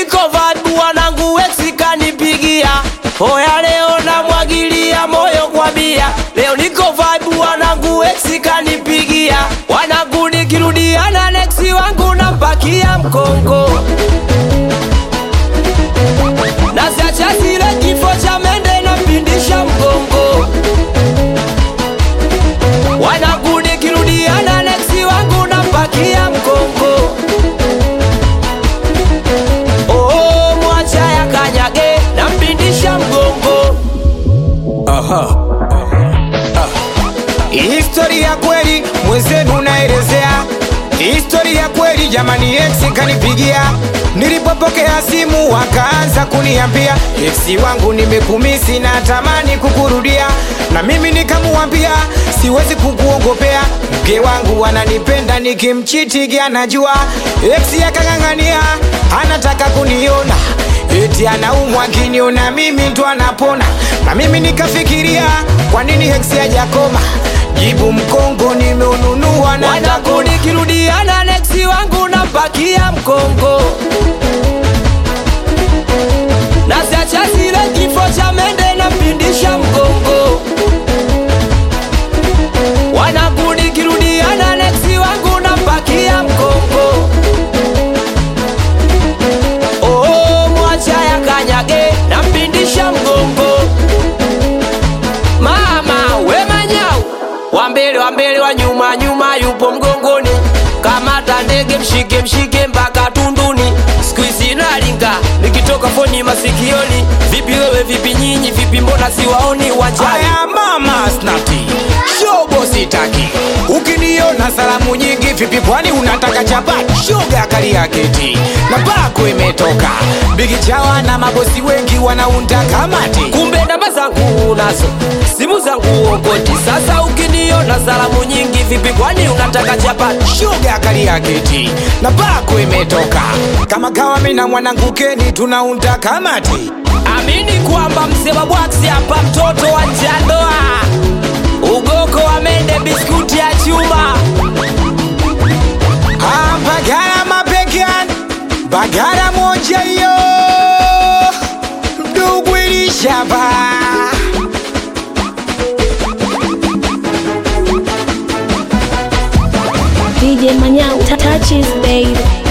niko vibe wanangu ex kanipigia Hoya leo namwagilia moyo kwa bia Leo niko vibe wanangu ex kanipigia Wanangu nikirudiana next wangu nampakia mkongo Nasiacha zile kifo cha mende napindisha mgongo Wanangu nikirudiana next wangu nampakia mkongo Oh, mwacha ya kanyage nampindisha mgongo Historia kweli mwenzenu naelezea Historia kweli jamani, ex kanipigia nilipopokea simu wakaanza kuniambia ex wangu nimekumisi na tamani kukurudia, na mimi nikamuambia siwezi kukuongopea, mke wangu ananipenda nikimchitigi anajua. Ex akang'ang'ania anataka kuniona eti anaumwa akiniona mimi ndo anapona, na mimi nikafikiria kwa nini ex hajakoma jibu mkongo nimeununua na Wanangu nikirudiana next wangu nampakia mkongo Nasiacha zile kifo cha mende nampindisha mgongo Wanangu nikirudiana next wangu nampakia mkongo Oh, mwacha ya kanyage nampindisha mgongo Mama we manyau wa mbele wa mbele wa nyuma nyuma yupo mgongoni kamata ndege mshike mshike mpaka tunduni siku hizi nalinga nikitoka foni masikioni vipi wewe vipi nyinyi vipi mbona siwaoni uwanjani Aya mama snati shobo sitaki ukiniona salamu nyingi vipi kwani unataka chapati shoga kali ya keti na bako imetoka bigi chawa na mabosi wengi wanaunda kamati kumbe namba zangu unazo simu zangu okoti sasa ukiniona salamu nyingi vipi kwani unataka chapati shoga kali ya keti na bako imetoka kama kawa mimi na mwanangu Keni tunaunda kamati amini kwamba mzee wa bwaksi hapa mtoto wa njandoa ugoko wa mende biskuti ya chuma Ah, Bagara mabegan Bagara moja hiyo Ndugu ilishaba DJ Manyao touches baby.